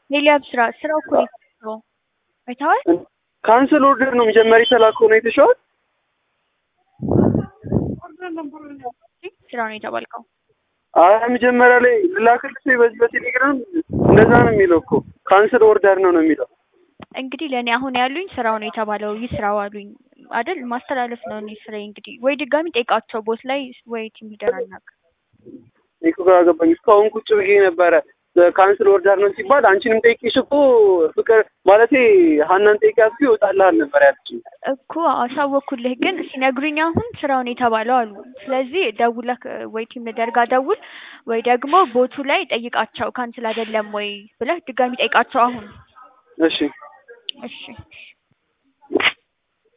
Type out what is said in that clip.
ኤልያብ ስራ ስራው እኮ ነው የተሰራው። አይተኸዋል? ካንስል ኦርደር ነው መጀመሪያ የተላከው ነው የተሸዋል። ስራ ነው የተባልከው። አይ መጀመሪያ ላይ ልላክልህ በዚህ በቴሌግራም እንደዛ ነው የሚለው እኮ ካንስል ኦርደር ነው ነው የሚለው። እንግዲህ ለእኔ አሁን ያሉኝ ስራው ነው የተባለው ይስራው አሉኝ አይደል? ማስተላለፍ ነው እኔ ስራዬ። እንግዲህ ወይ ድጋሚ ጠይቃቸው ቦት ላይ ወይ ቲም ሊደር አናግር። እኔ እኮ ግራ ገባኝ። እስካሁን ቁጭ ብዬ ነበረ ካንስል ኦርደር ነው ሲባል አንቺንም ጠይቄሽ እኮ ፍቅር ማለቴ ሀናን ጠይቂያት እኮ ይወጣልሃል ነበር ያለችኝ። እኮ አሳወኩልህ፣ ግን ሲነግሩኝ አሁን ስራውን የተባለው አሉ። ስለዚህ ደውለህ ወይ ቲም ሊደር ጋር ደውል ወይ ደግሞ ቦቱ ላይ ጠይቃቸው ካንስል አይደለም ወይ ብለህ ድጋሚ ጠይቃቸው አሁን። እሺ እሺ